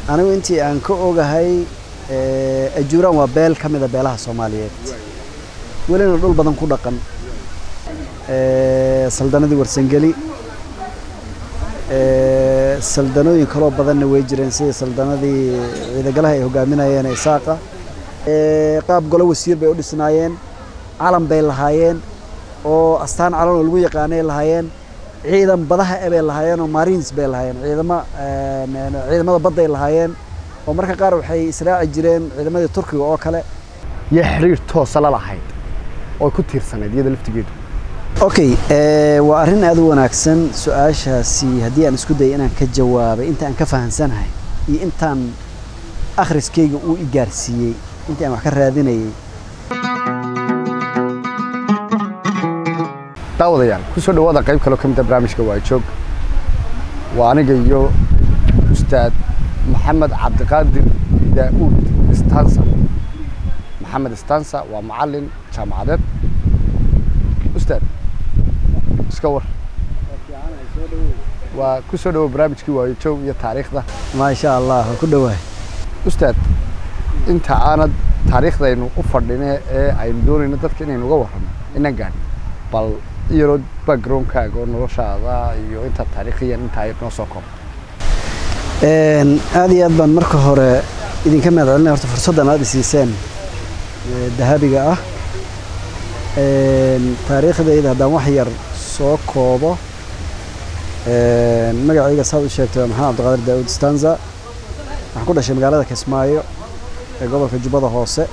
anigu intii aan ka ogahay ajuuraan waa beel ka mida beelaha soomaaliyeed welina dhul badan ku dhaqan saldanadii warsangeli saldanooyin kaloo badanna way jireen sida saldanadii ciidagalaha ay hogaaminayeen isaaqa qaab golo wasiir bay u dhisnaayeen calan bay lahaayeen oo astaan calan oo lagu yaqaanay lahaayeen ciidan badaha e bay lahaayeen oo marines bay lahaayeen ciidama ciidamada badday lahaayeen oo marka qaar waxay israaci jireen ciidamadii turkiga oo kale iyo xiriir toosa la lahayd oo ku tiirsanayd iyada laftigeedu okay waa arrin aad u wanaagsan su-aashaasi haddii aan isku dayay inaan ka jawaabay inta aan ka fahansanahay iyo intaan akhriskayga uu i gaarsiiyey intii aan wax ka raadinayay daawadayaal ku soo dhawaada qayb kaloo ka mid a barnaamijka waa joog waa aniga iyo ustaad maxamed cabdiqaadir daa'uud stansa maxamed stansa waa macalin jaamacadeed ustaad iska war waa ku soo dhawo barnaamijkii waayo joog iyo taariikhda maasha allah waa ku dhowahay ustaad inta aanad taariikhdaynu u fadhine ee aynu doonayno dadka inaynu uga warramo inan gaadhin bal iyaroo backgroundkaaga oo noloshaada iyo inta taariikhiyan intaa noo soo koob aad iyo aad baan marka hore idinka mahad celinaya horta fursaddan aad isiiseen dahabiga ah taariikhdayda haddaan wax yar soo koobo magacayga saad u sheegtay waa maxamed cabdiqaadir daawud stanza waxaan ku dhashay magaalada kismaayo ee gobolka jubbada hoose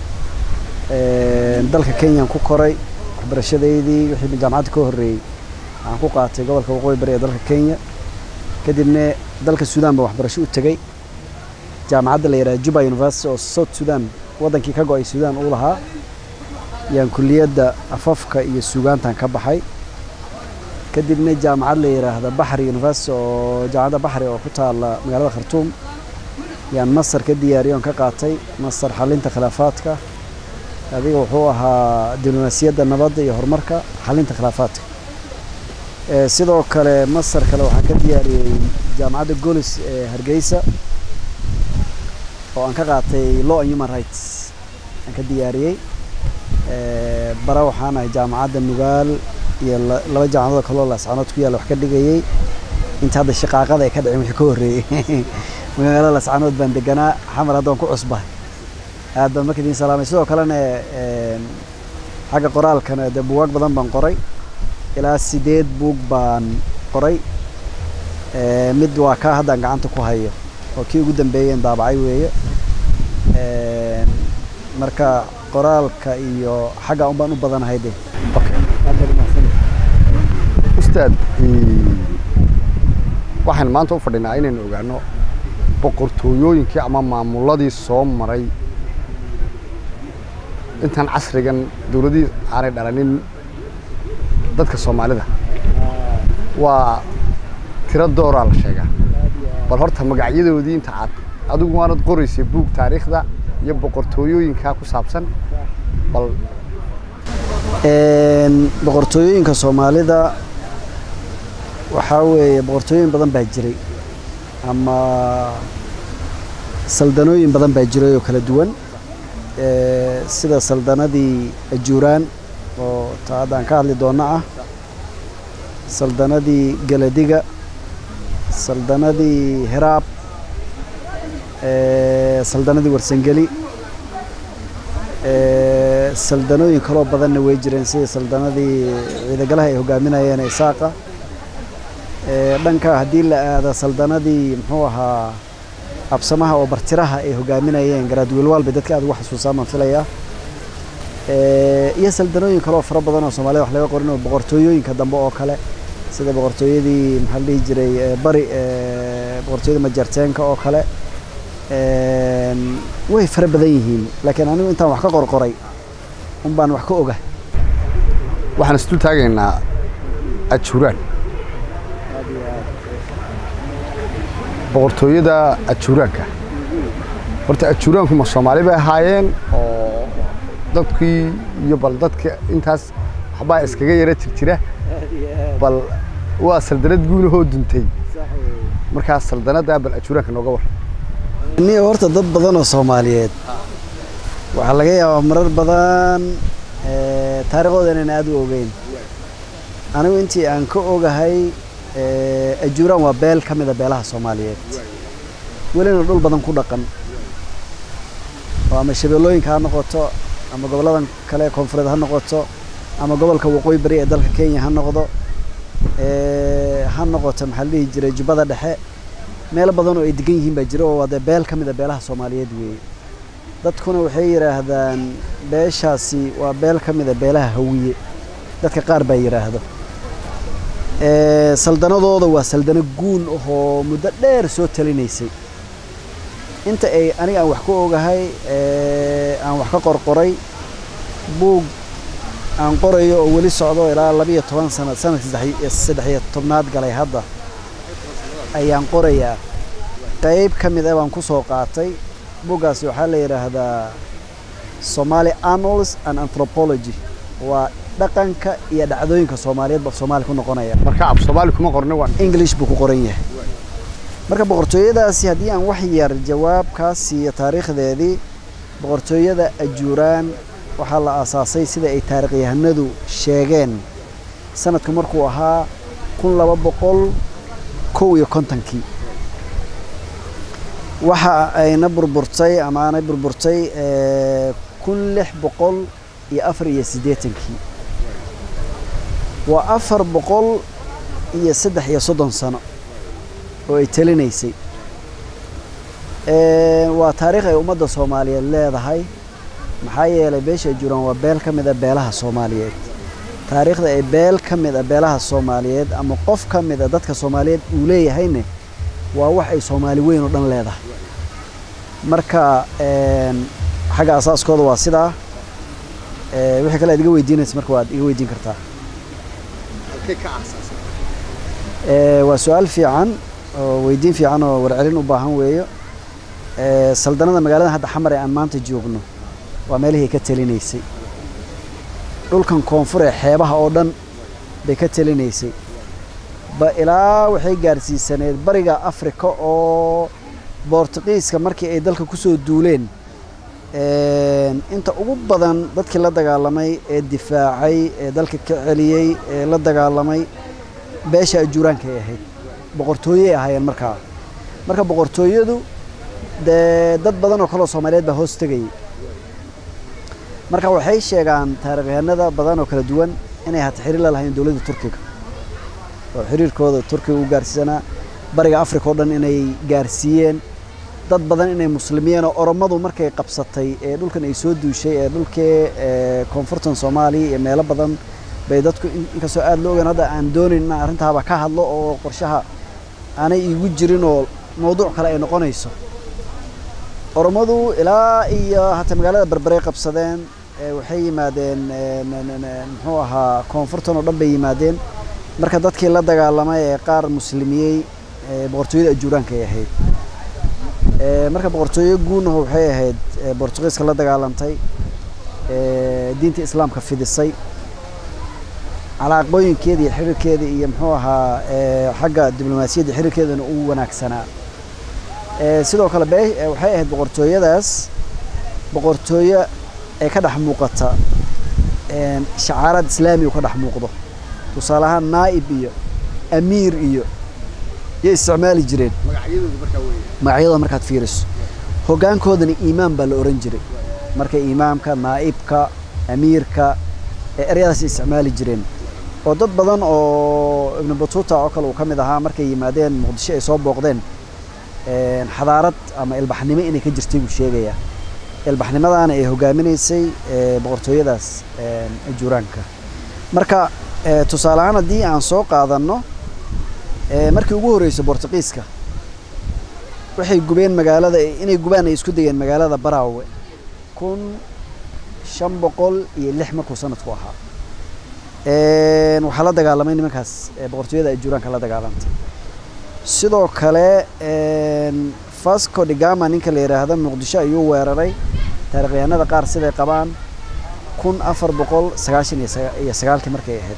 dalka kenyaan ku koray waxbarashadaydii wixii jaamacadda ka horreeyey waxaan ku qaatay gobolka waqooyi bari ee dalka kenya kadibna dalka suudaan baan waxbarasho u tegey jaamacadda la yidhaha juba university oo south sudan waddankii ka go-ay suudaan uu lahaa yaan kulliyadda afafka iyo suugaantan ka baxay kadibna jaamacad la yidhaahda baxri university oo jaamacadda baxri oo ku taalla magaalada khartuum yaan masar ka diyaariyo on ka qaatay masar xalinta khilaafaadka adiga wuxuu ahaa diblomaasiyadda nabadda iyo horumarka xalinta khilaafaadka sidoo kale masar kale waxaan ka diyaariyey jaamacadda golis ee hargeysa oo aan ka qaatay law and human rights aan ka diyaariyey bara waxaan ahay jaamacadda nugaal iyo laba jaamacadood kaloo lascanood ku yaalla wax ka dhigayey inta hadda shaqaaqada ay ka dhicin wixii ka horreeyey magaalada lascanood baan deganaa xamar hadda waan ku cusbahay aad baan marka idiin salaamay sidoo kalena xagga qoraalkana dee buugaag badan baan qoray ilaa sideed buug baan qoray mid waa kaa haddaan gacanta ku hayo oo kii ugu dambeeyeen daabacay weeye marka qoraalka iyo xagga un baan u badanahay de ustaad waxaan maanta u fadhinaa inaynu ogaano boqortooyooyinkii ama maamuladii soo maray intaan casrigan dowladihii aanay dhalanin dadka soomaalida waa tiro dooraa la sheegaa bal horta magacyadoodii inta aad adigu waanad qoraysay buug taariikhda iyo boqortooyooyinkaa ku saabsan bal boqortooyooyinka soomaalida waxaa weeye boqortooyin badan baa jiray ama saldanooyin badan baa jiray oo kala duwan sida saldanadii ajuuraan oo ta haddaan ka hadli doonna ah saldanadii galadiga saldanadii hiraab saldanadii warsangeli saldanooyin kaloo badanna way jireen sida saldanadii ciidagalaha ay hogaaminayeen isaaqa dhanka haddii la aada saldanadii muxuu ahaa absamaha oo bartiraha ay hogaaminayeen garaadwiilwaal bay dadka aad ugu xasuusaan baan filayaa iyo saldanooyin kaloo fara badan oo soomaalida wax laga qorin oo boqortooyooyinka dambe oo kale sida boqortooyadii maxaa la dhihi jiray bari boqortooyada majarteenka oo kale way fara badan yihiin laakiin anigu intaan wax ka qorqoray un baan wax ka oga waxaan isdul taagaynaa ajuuraan boqortooyada ajuuraanka horta ajuuraanku ma soomaali bay ahaayeen oo dadkii iyo bal dadka intaas waxbaa iskaga yara jirjira bal waa saldanad guunahoo duntay markaas saldanaddaa bal ajuuraanka nooga war ni horta dad badan oo soomaaliyeed waxaa laga yaabaa marar badan taariikhdooda inaan aada u ogeyn anigu intii aan ka ogahay ajuuraan waa beel ka mida beelaha soomaaliyeed welina dhul badan ku dhaqan oo ama shabeellooyinka ha noqoto ama goboladan kale koonfureed ha noqoto ama gobolka waqooyi bari ee dalka kenya ha noqdo ha noqoto maxaa la dhihi jiray jubbada dhexe meelo badan oo ay degan yihiin baa jira oo waa dee beel ka mida beelaha soomaaliyeed weeye dadkuna waxay yidhaahdaan beeshaasi waa beel ka mida beelaha hawiye dadka qaar baa yidhaahdo saldanadooda waa saldano guun ahoo muddo dheer soo talinaysay inta ay aniga aan wax ka ogahay aan wax ka qorqoray buug aan qorayo oo weli socdo ilaa labiiyo toban sana sanadkii saddexiyo tobnaad galay hadda ayaan qorayaa qayb ka mid ah baan ku soo qaatay buuggaasi waxaa la yidhaahdaa somali annals and anthropology waa dhaqanka iyo dhacdooyinka soomaaliyeed baa soomaali ku noqonaya marka af soomaali kuma qorna waa english buu ku qoran yahay marka boqortooyadaasi haddii aan wax yar jawaab kaa siiyo taariikhdeedii boqortooyada ajuuraan waxaa la aasaasay sida ay taarikhyahanadu sheegeen sanadku markuu ahaa kun laba boqol kow iyo kontonkii waxa ayna burburtay ama aanay burburtay kun lix boqol iyo afar iyo siddeetankii waa afar boqol iyo saddex iyo soddon sano oo ay telinaysay waa taariikh ay ummadda soomaaliyeed leedahay maxaa yeelay beesha ajuuraan waa beel ka mid a beelaha soomaaliyeed taariikhda ay beel ka mid a beelaha soomaaliyeed ama qof ka mid a dadka soomaaliyeed uu leeyahayne waa wax ay soomaali weyn oo dhan leedahay marka xagga asaaskooda waa sidaa wixii kale aad iga weydiinaysa marka waad iga weydiin kartaa waa su-aal fiican oo weydiin fiican oo warcelin u baahan weeyo saldanada magaalada hadda xamar ee aan maanta joogno waa meelihii ka telinaysay dhulkan koonfur ee xeebaha oo dhan bay ka telinaysay ba ilaa waxay gaarsiisaneed bariga afrika oo boortuqiiska markii ay dalka ku soo duuleen inta ugu badan dadkii la dagaalamay ee difaacay ee dalka ka celiyey ee la dagaalamay beesha ajuuraanka ay ahayd boqortooyey ahaayeen markaa marka boqortooyadu dee dad badan oo kaleo soomaaliyeed baa hoos tegayay marka waxay sheegaan taarikhyahanada badan oo kala duwan inay hata xiriir la lahayn dowladda turkiga oo xiriirkooda turkiga u gaarsiisanaa bariga africa oo dhan inay gaarsiiyeen dad badan inay muslimiin oo oromadu markay qabsatay ee dhulkan ay soo duushay ee dhulkee koonfurtan soomaaliya iyo meelo badan bay dadku inkastoo aada loo ogaan hadda aan doonayn inaan arrintaaba ka hadlo oo qorshaha aanay iigu jirin oo mawduuc kale ay noqonayso oromadu ilaa iyo hata magaalada berberay qabsadeen waxay yimaadeen muxuu ahaa koonfurtan oo dhan bay yimaadeen marka dadkii la dagaalamay ee qaar muslimiyey boqortooyada ajuuraanka ay ahayd marka boqortooyo guunaho waxay ahayd bortugiiska la dagaalantay diinta islaamka fidisay calaaqooyinkeeda iyo xiriirkeeda iyo muxuu ahaa xagga diblomaasiyadda xiriirkeedana u wanaagsanaa sidoo kale be waxay ahayd boqortooyadaas boqortooyo ee ka dhex muuqata shacaarad islaami u ka dhex muuqdo tusaale ahaan naa'ib iyo amiir iyo yay isticmaali jireen magacyadooda markaad fiiriso hoggaankoodana iimaan baa la ohan jiray marka imaamka naa'ibka amiirka eryadaas isticmaali jireen oo dad badan oo ibnu batuuta oo kale uu ka mid ahaa markay yimaadeen muqdisho ay soo booqdeen xadaarad ama ilbaxnimo inay ka jirtay buu sheegayaa ilbaxnimadaana ay hogaaminaysay boqortooyadaas ajuuraanka marka tusaale ahaan haddii aan soo qaadanno markii ugu horreysay bortuqiiska waxay gubeen magaalada inay gubaan ay isku dayeen magaalada baraawe kun shan boqol iyo lix markuu sanadku ahaa waxaa la dagaalamay nimankaas boqortooyada ajuuraanka la dagaalantay sidoo kale fasco digama ninka la yidhaahdo muqdisho ayuu weeraray taarikhyahanada qaar siday qabaan kun afar boqol sagaashan iyo sagaalkii markay ahayd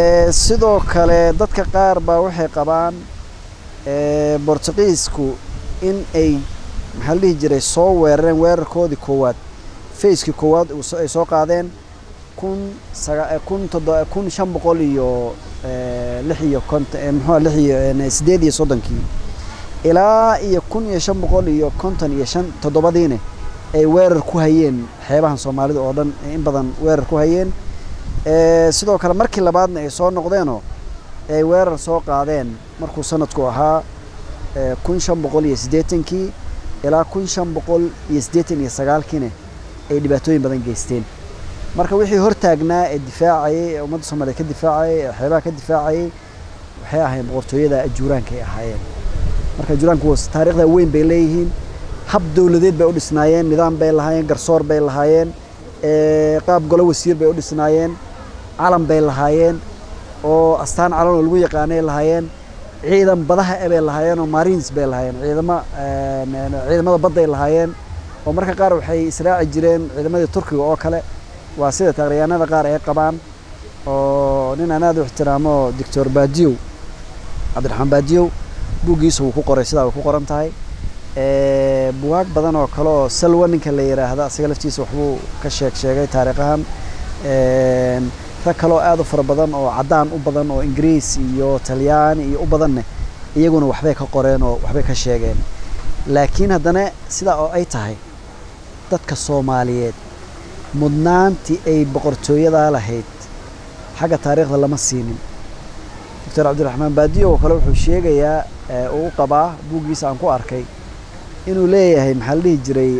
sidoo kale dadka qaar baa waxay qabaan bortuqiisku in ay maxaa la dhihi jiray soo weerareen weerarkoodii koowaad facekii koowaad ay soo qaadeen kun saga kun todo kun shan boqol iyo lix iyo konton muxua lix iyo sideed iyo soddonkii ilaa iyo kun iyo shan boqol iyo konton iyo shan toddobadiine ay weerar ku hayeen xeebahan soomaalida oo dhan in badan weerar ku hayeen sidoo kale markii labaadna ay soo noqdeenoo ay weerar soo qaadeen markuu sanadku ahaa kun shan boqol iyo siddeetankii ilaa kun shan boqol iyo siddeetan iyo sagaalkiina ay dhibaatooyin badan geysteen marka wixii hortaagnaa ee difaacayay ee ummadda soomaliyeed ka difaacayay ee xeebaha ka difaacayay waxay ahayn boqortooyada ajuuraanka ay ahaayeen marka ajuuraanku taariikhda weyn bay leeyihiin hab dowladeed bay u dhisnaayeen nidaam bay lahaayeen garsoor bay lahaayeen qaab golo wasiir bay u dhisnaayeen calan bay lahaayeen oo astaan calan oo lagu yaqaanay lahaayeen ciidan badaha e bay lahaayeen oo marines bay lahaayeen ciidama ciidamada badday lahaayeen oo marka qaar waxay israaci jireen ciidamadii turkiga oo kale waa sida taaqriyaanada qaar ay qabaan oo nin aan aad u ixtiraamo doctor baadiyow cabdiraxmaan baadiyow buuggiisa wuu ku qoray sidaa way ku qoran tahay bugaag badan oo kale oo salwa ninka la yidhaahda asaga laftiisa waxbuu ka sheeg sheegay taariikhahan rag kaloo aad u fara badan oo caddaan u badan oo ingiriis iyo talyaani iyo u badanne iyaguna waxbay ka qoreen oo waxbay ka sheegeen laakiin haddana sidaa oo ay tahay dadka soomaaliyeed mudnaantii ay boqortooyadaa lahayd xagga taariikhda lama siinin doctor cabdiraxmaan baadiyo oo kale wuxuu sheegayaa uu u qabaa buuggiisa aan ku arkay inuu leeyahay maxaa la dhihi jiray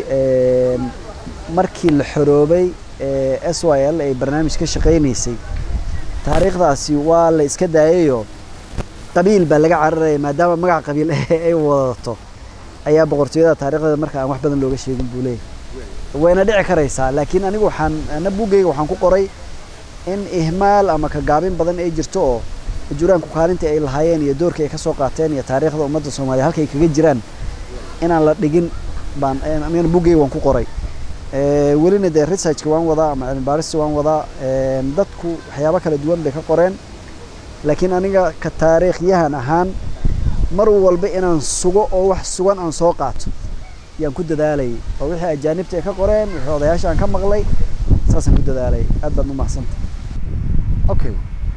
markii la xoroobay s y l ay barnaamij ka shaqaynaysay taariikhdaasi waa la iska daayayoo qabiil baa laga cararaya maadaama magac qabiil ay wadato ayaa boqortooyada taarikhdeeda marka aan wax badan looga sheegin buu leeyahay wayna dhici karaysaa laakiin anigu waxaan ana buuggayga waxaan ku qoray in ihmaal ama ka gaabin badan ay jirto oo ajuuraanku kaalintii ay lahaayeen iyo doorkii ay ka soo qaateen iyo taariikhda ummadda soomaaliya halkay kaga jiraan inaan la dhigin baan amina buuggayga waan ku qoray welina dee researchka waan wadaa ama cilmi baarista waan wadaa dadku waxyaabo kala duwan bay ka qoreen laakiin aniga ka taariikhyahan ahaan mar walba inaan sugo oo wax sugan aan soo qaato yaan ku dadaalayay oo wixii ajaanibta ay ka qoreen wixii odayaasha aan ka maqlay saasaan ku dadaalayay aad baad u mahadsanta okay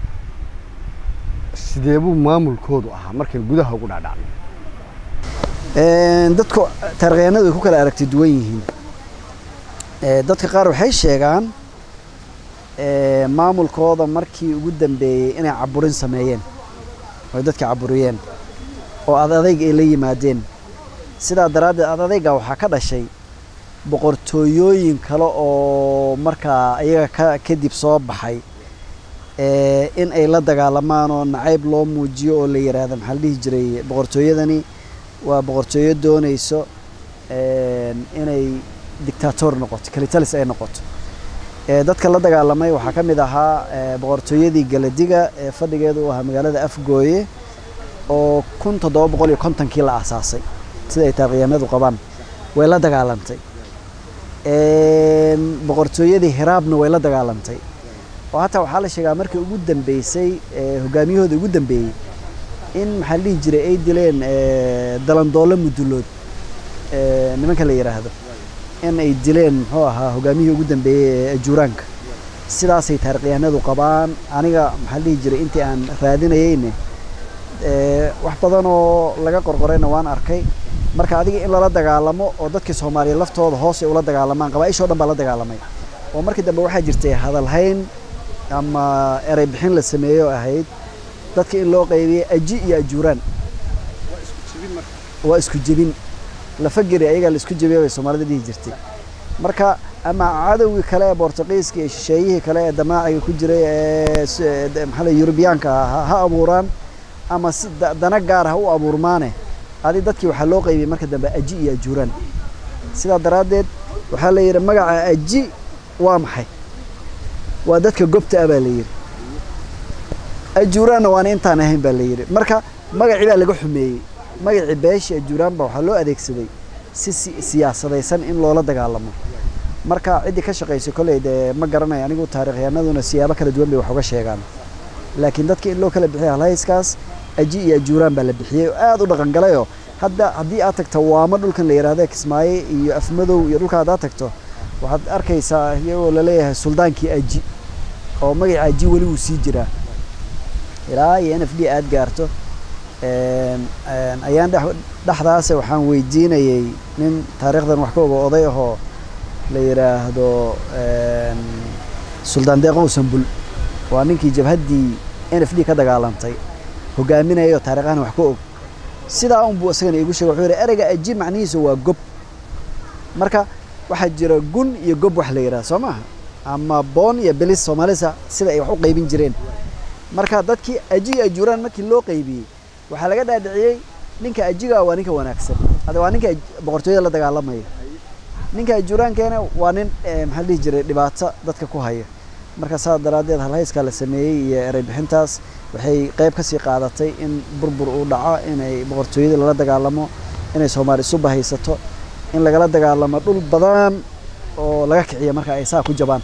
sidee buu maamulkoodu ahaa markayn gudaha ugu dhaadhacno dadku taarikhyahanadu way ku kala aragti duwan yihiin dadka qaar waxay sheegaan maamulkooda markii ugu dambeeyey inay caburin sameeyeen oy dadka caburiyeen oo ad adayg ay la yimaadeen sidaa daraaddeed ad adayga waxaa ka dhashay boqortooyooyin kale oo markaa iyaga ka kadib soo baxay in ay la dagaalamaan oo nacayb loo muujiyo oo la yidhaahdo maxaa la dhihi jiray boqortooyadani waa boqortooyo doonayso inay dictator noqoto kalitalis ay noqoto dadka la dagaalamay waxaa ka mid ahaa boqortooyadii galadiga ee fadhigeedu u ahaa magaalada afgooye oo kun toddoba boqol iyo kontonkii la aasaasay sida ay taarikhyahanadu qabaan way la dagaalantay boqortooyadii hiraabna way la dagaalantay oo hataa waxaa la sheegaa markii ugu dambeysay hogaamiyahooda ugu dambeeyey in maxaa la dhihi jiray ay dileen dalandoolo mudulood nimanka la yidhaahdo in ay dileen muxuu ahaa hogaamiyihii ugu dambeeyey ee ajuuraanka sidaasay taarikhyahanadu qabaan aniga maxaa la dhihi jiray intii aan raadinayeyne wax badan oo laga qorqorayna waan arkay marka adiga in lala dagaalamo oo dadkii soomaaliya laftooda hoos ay ula dagaalamaan qabaaishoo dhan baa la dagaalamay oo markii dambe waxaa jirtay hadalhayn ama erey bixin la sameeyo ahayd dadka in loo qaybiyey aji iyo ajuuraan waa isku jebin lafageri ayagaa la isku jebiya bay soomaalida dhihi jirtay marka ama cadowgii kale ee bortuqiiska iyo shisheeyihii kale ee damaaciga ku jiray ee maxaa la yurubiyaanka ah ha abuuraan ama si dana gaar ha u abuurmaane adi dadkii waxaa loo qaybiyey marka dambe aji iyo ajuuraan sidaa daraaddeed waxaa la yidhi magaca aji waa maxay waa dadka gobta ah baa la yidhi ajuuraanna waana intaan ahayn baa la yidhi marka magacii baa laga xumeeyey magacii beesha ajuuraan baa waxaa loo adeegsaday si siyaasadaysan in loola dagaalamo marka ciddii ka shaqaysay kolley dee ma garanayo anigu taarikhyahanaduna siyaabo kala duwan bay wax uga sheegaan laakiin dadka in loo kala bixiya halhayskaas aji iyo ajuuraan baa la bixiyey oo aad u dhaqangalayoo hadda haddii aad tagto waamo dhulkan la yidhaahdo kismaayo iyo afmadow iyo dhulka haddaad tagto waxaad arkaysaa iyagoo laleeyahay suldaankii aji oo magaca aji weli wuu sii jiraa ilaa iyo n f d aad gaarto ayaan dhexdaase waxaan weydiinayay nin taariikhdan wax ka oga oday ahoo la yidhaahdo suldaan deeqow sambul waa ninkii jabhaddii n f d ka dagaalantay hogaaminayay oo taariikhahan wax ka og sidaa unbuu isagana iigu sheegay wuxuu yidhi ereyga aji macnihiisa waa gob marka waxaa jira gun iyo gob wax la yidhaha soo maaha ama boon iyo belis soomaalisa sida ay wax u qaybin jireen marka dadkii aji iyo ajuuraan markii loo qaybiyey waxaa laga dhaadhiciyey ninka ajiga waa ninka wanaagsan hada waa ninka boqortooyada la dagaalamaya ninka ajuuraankeena waa nin maxaa dhihi jiray dhibaato dadka ku haya marka saas daraaddeed halhayskaa la sameeyey iyo erey bixintaas waxay qayb kasii qaadatay in burbur uu dhaco inay boqortooyada lala dagaalamo inay soomaali isu bahaysato in lagala dagaalamo dhul badan oo laga kiciya marka ay saa ku jabaan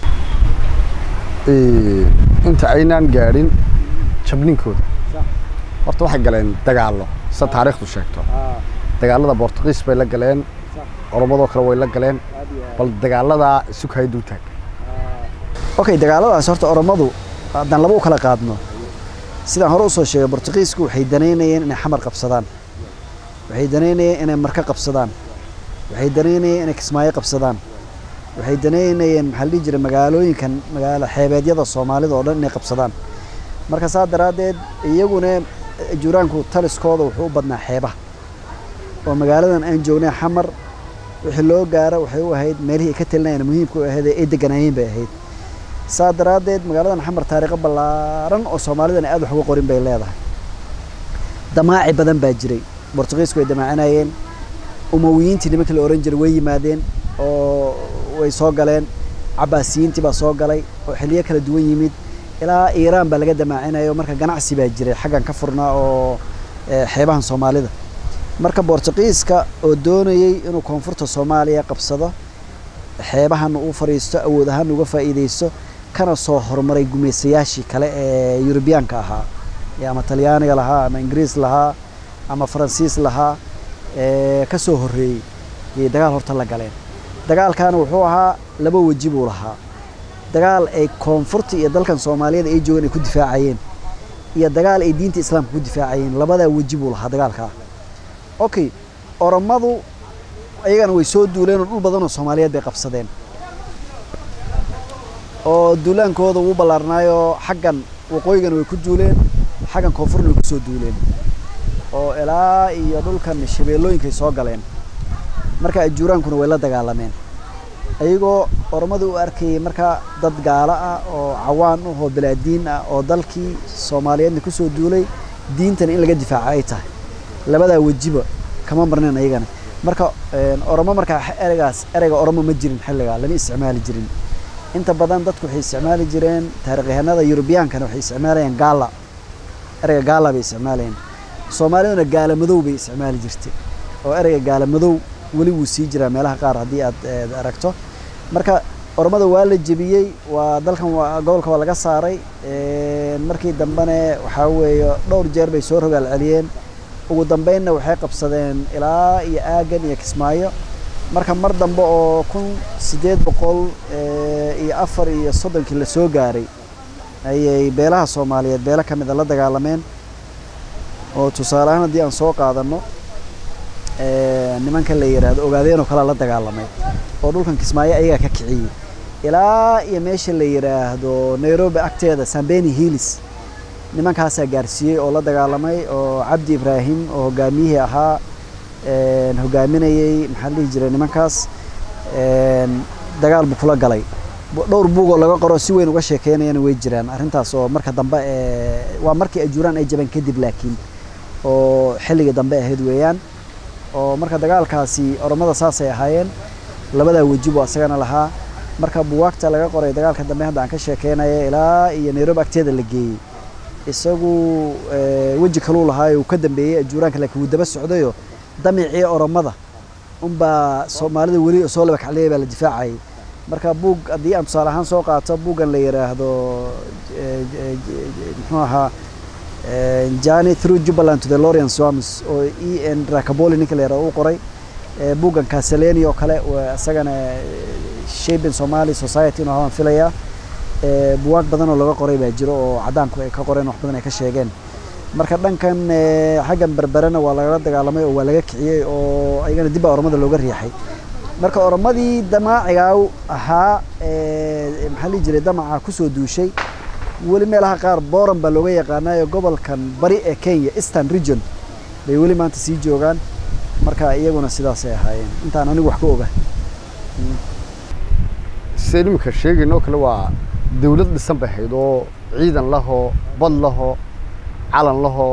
inta aynaan gaadhin jabninkooda horta waxay galeen dagaallo sida taariikhdu sheegto dagaalada bortugiis bay la galeen oromadoo kale way la galeen bal dagaaladaa isukaya dul taag okay dagaaladaas horta oromadu haddaan laba u kala qaadno sidaan hore usoo sheegay bortugiisku waxay danaynayeen inay xamar qabsadaan waxay danaynayeen inay marka qabsadaan waxay danaynayeen inay kismaayo qabsadaan waxay danaynayeen maxaa la dhihi jiray magaalooyinkan magaalo xeebeedyada soomaalida oo dhan inay qabsadaan marka saa daraaddeed iyaguna juraanku taliskooda wuxuu u badnaa xeebaha oo magaaladan aan joognay xamar wixii loo gaaro waxay u ahayd meelihii ay ka talinayeen muhiimka u ahayd ee ay deganaayeen bay ahayd saa daraaddeed magaaladan xamar taariikho ballaaran oo soomaalidan aad wax uga qorin bay leedahay damaaci badan baa jiray bortugiisku way damaacinayeen umawiyiintii nimankii la ohan jiray way yimaadeen oo way soo galeen cabaasiyiintii baa soo galay oo xiliyo kala duwan yimid ilaa iiraan baa laga damaacinayo marka ganacsi baa jiray xaggan ka furnaa oo xeebahan soomaalida marka bortugiiska oo doonayey inuu koonfurta soomaaliya qabsado xeebahan uu fadhiisto awood ahaan uga faa'iidaysto kana soo horumaray gumaysayaashii kale ee yurubiyaanka ahaa ama talyaaniga lahaa ama ingiriis lahaa ama faransiis lahaa ka soo horreeyey ayay dagaal horta la galeen dagaalkaana wuxuu ahaa laba weji buu lahaa dagaal ay koonfurta iyo dalkan soomaaliyeed ay joogaan ay ku difaacayeen iyo dagaal ay diinta islaamka ku difaacayeen labadaa weji buu lahaa dagaalkaa okay oromadu ayagana way soo duuleen oo dhul badan oo soomaaliyeed bay qabsadeen oo duulaankooda wuu ballaarnaayoo xaggan waqooyigana way ku duuleen xaggan koonfurna way ku soo duuleen oo ilaa iyo dhulkan shabeellooyinkay soo galeen marka ajuuraankuna way la dagaalameen ayagoo oromada u arkayay marka dad gaalo ah oo cawaan ah oo balaadiin ah oo dalkii soomaaliyeedna ku soo duulay diintana in laga difaaco ay tahay labadaa wejiba kama marneen ayagana marka oromo markaa ereygaas ereyga oromo ma jirin xilligaa lama isticmaali jirin inta badan dadku waxay isticmaali jireen taarikhyahanada yurubiyaankana waxay isticmaalayeen gaala ereyga gaala bay isticmaalayeen soomaaliduna gaala madow bay isticmaali jirtay oo ereyga gaala madow weli wuu sii jiraa meelaha qaar haddii aad aragto marka oromada waa la jebiyey waa dalkan waa gobolka waa laga saaray markii dambene waxaa weeye dhowr jeer bay soo rogaal celiyeen ugu dambeynna waxay qabsadeen ilaa iyo aagan iyo kismaayo marka mar dambe oo kun siddeed boqol iyo afar iyo soddonkii la soo gaaray ayay beelaha soomaaliyeed beelo ka mid a la dagaalameen oo tusaale ahaan haddii aan soo qaadanno nimanka la yidhaahdo ogaadeen oo kalea la dagaalamay oo dhulkan kismaayo ayagaa ka kiciyey ilaa iyo meesha la yidhaahdo nairobi agteeda sambeni hillis nimankaasaa gaarsiiyey oo la dagaalamay oo cabdi ibraahim oo hogaamiyihii ahaa hogaaminayey maxaa la dhihi jiray nimankaas dagaal buu kula galay dhowr buug oo laga qoro si weyn uga sheekeynayana way jiraan arrintaas oo marka dambe waa markii ajuuraan ay jabeen kadib laakiin oo xilligii dambe ahayd weeyaan oo marka dagaalkaasi oromada saasay ahaayeen labadaa weji buu asagana lahaa marka buwaagta laga qoray dagaalka dambe hadda aan ka sheekeynaya ilaa iyo nairobi agteeda la geeyey isagu weji kaluu lahaayo uu ka dambeeyey ajuuraanka laakiin wuu daba socdayo damicii oromada unbaa soomaalida weli soo laba kacliyay baa la difaacayay marka buug haddii aan tusaale ahaan soo qaato buuggan la yidhaahdo muxuu ahaa jani through jubbaland to the lorian swams oo e n rakaboli ninka la yaraha u qoray buuggan caseleni oo kale isagana shaping somali society inuu habaan filayaa buwaag badan oo laga qoray baa jiro oo caddaanku ay ka qoreen wax badan ay ka sheegeen marka dhankan xaggan berberena waa lagala dagaalamay oo waa laga kiciyey oo ayagana dib baa oromada looga riixay marka oromadii damaacigaa ahaa maxaa lihi jiray damaca kusoo duushay weli meelaha qaar boran baa looga yaqaanayo gobolkan bari ee kenya eastern region bay weli maanta sii joogaan marka iyaguna sidaasay ahaayeen intaan anigu wax ka oga sida iminka sheegaynoo kale waa dawlad dhisan bay ahayd oo ciidan lahoo bad lahoo calan lahoo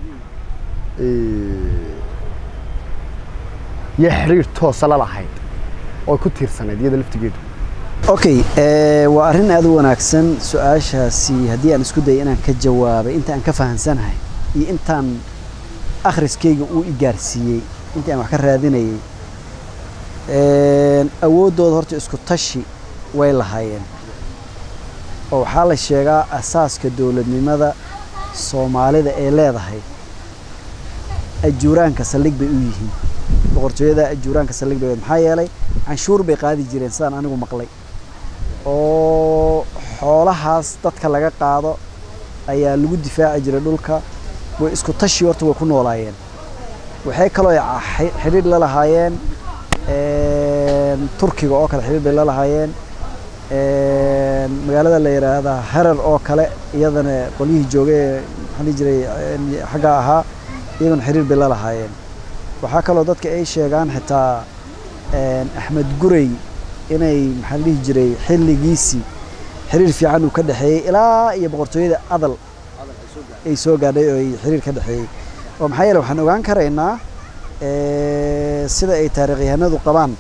iyo xiriir toosa la lahayd oo ku tiirsanayd iyada laftigeedu okay waa arrin aada u wanaagsan su-aashaasi haddii aan isku dayay inaan ka jawaabay inta aan ka fahansanahay iyo intaan akhriskayga uu i gaarsiiyey intii aan wax ka raadinayay awooddooda horta isku tashi way lahaayeen oo waxaa la sheegaa asaaska dowladnimada soomaalida ee leedahay ajuuraanka saldhig bay u yihiin boqortooyada ajuuraanka saldhig bay maxaa yeelay canshuur bay qaadi jireen sidaan anigu maqlay oo xoolahaas dadka laga qaado ayaa lagu difaaci jiray dhulka way isku tashi horta way ku noolaayeen waxay kaloo xidhiidh la lahaayeen turkiga oo kale xidhiidh bay la lahaayeen magaalada la yidhaahdaa harar oo kale iyadana qolyihii joogay ee maxaa dhihi jiray xagga ahaa iyaguna xiriir bay la lahaayeen waxaa kaloo dadka ay sheegaan xitaa axmed gurey inay maxaa la dhihi jiray xilligiisii xiriir fiican uu ka dhexeeyey ilaa iyo boqortooyada adal ay soo gaadhay oo ay xiriir ka dhexeeyey oo maxaa yeele waxaan ogaan karaynaa sida ay taariikhyahanadu qabaan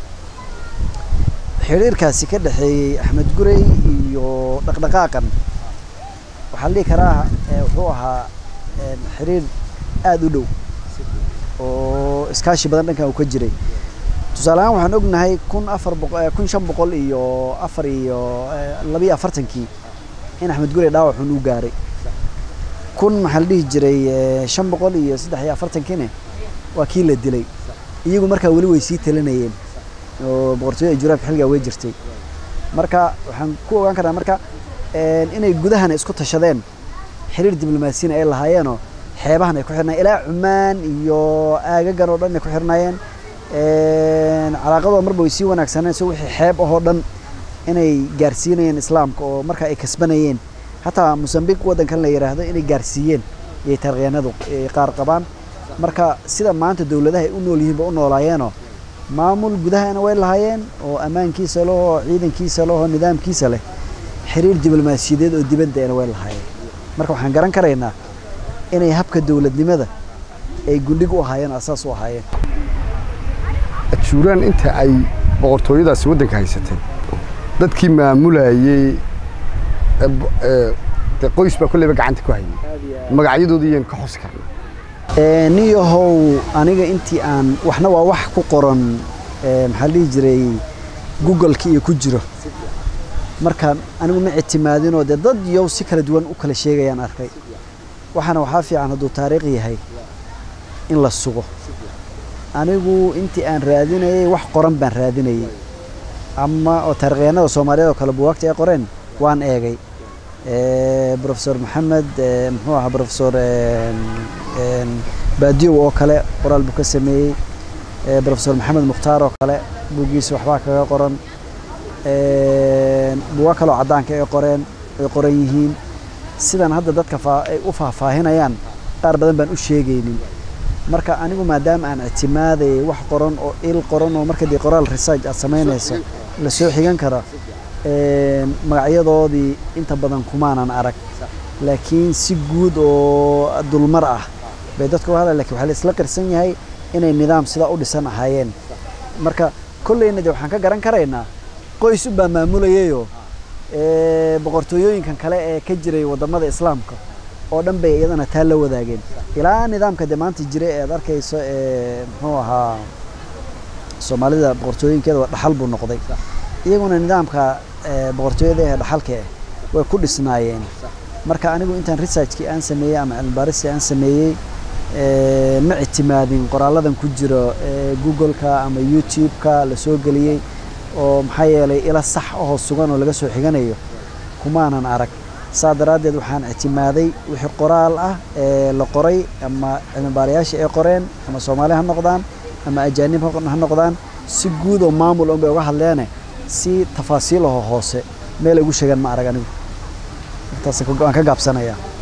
xiriirkaasi ka dhexeeyey axmed gurey iyo dhaqdhaqaaqan waxaa la dhihi karaa wuxuu ahaa xiriir aada u dhow oo iskaashi badan dhankan uu ka jiray tusaale ahaan waxaan ognahay kun afar boqo kun shan boqol iyo afar iyo labiyo afartankii in axmed gurey dhaawacun u gaaray kun maxaa la dhihi jiray shan boqol iyo saddex iyo afartankiine waa kii la dilay iyagu markaa weli way sii talinayeen oo boqortooyada juraanka xilligaa way jirtay marka waxaan ku ogaan karnaa marka inay gudahana isku tashadeen xiriir diblomaasiyana ay lahaayeenoo xeebahan ay ku xirnayeen ilaa cumaan iyo aagagan oo dhan ay ku xirnaayeen calaaqadooda marba way sii wanaagsaneen so wixii xeeb ahoo dhan inay gaarsiinayeen islaamka oo marka ay kasbanayeen hataa mosambiq waddankan la yidhaahdo inay gaarsiiyeen iyay taarikhyaanadu qaar qabaan marka sida maanta dowladaha ay u nool yihiin ba u noolaayeenoo maamul gudahana way lahaayeen oo ammaankiisa leh oo ciidankiisa leh oo nidaamkiisa leh xiriir diblomaasiyadeed oo dibaddeena way lahaayeen marka waxaan garan karaynaa inay habka dowladnimada ay gundhig u ahaayeen oo asaas u ahaayeen ajuuraan inta ay boqortooyadaasi waddanka haysatay dadkii maamulayey de qoys baa kolleyba gacanta ku hayay magacyadoodii yaan ka xusi karnaa niyahow aniga intii aan waxna waa wax ku qoran maxaa dhihi jiray googleka iyo ku jiro marka anigu ma ictimaadinoo dee dad yow si kala duwan u kala sheegayaan arkay waxaana waxaa fiican hadduu taariikh yahay in la sugo anigu intii aan raadinayay wax qoran baan raadinayay ama oo taarikhyahanada soomaaliyeed oo kale buwaagta ay qoreen waan eegay profesor maxamed muxuu ahaa profesor baadiyow oo kale qoraal buu ka sameeyey profesor maxamed mukhtaar oo kale buuggiisa waxbaa kaga qoran buuga kaleoo caddaanka ay qoreen ay qoran yihiin sidan hadda dadka ay u faahfaahinayaan qaar badan baan u sheegaynin marka anigu maadaama aan ictimaadayay wax qoran oo il qoran oo marka dee qoraal research aad samaynayso la soo xigan kara magacyadoodii inta badan kumaanan arag laakiin si guud oo dulmar ah bay dadka u hadla lakin waxaa la isla qirsan yahay inay nidaam sidaa u dhisan ahaayeen marka kolleyna de waxaan ka garan karaynaa qoys unbaa maamulayayoo boqortooyooyinkan kale ee ka jiray waddamada islaamka oo dhan bay iyadana taa la wadaageen ilaa nidaamka de maanta jira ee aad arkayso ee muxuu ahaa soomaalida boqortooyinkeeda waa dhaxal buu noqday iyaguna nidaamka boqortooyada ee dhaxalka eh way ku dhisnaayeen marka anigu intaan researchkii aan sameeyey ama cilmibaaristii aan sameeyey ma ictimaadin qoraaladan ku jiro google-ka ama youtube-ka la soo geliyey oo maxaa yeelay ila sax ahoo sugan oo laga soo xiganayo kumaanan arag saa daraaddeed waxaan ictimaaday wixii qoraal ah ee la qoray ama cilmibaarayaasha ay qoreen ama soomaali ha noqdaan ama ajaanib ha noqdaan si guud oo maamul un bay uga hadleene si tafaasiil ahoo hoose meel ay ugu sheegaan ma arag anigu intaas waan ka gaabsanayaa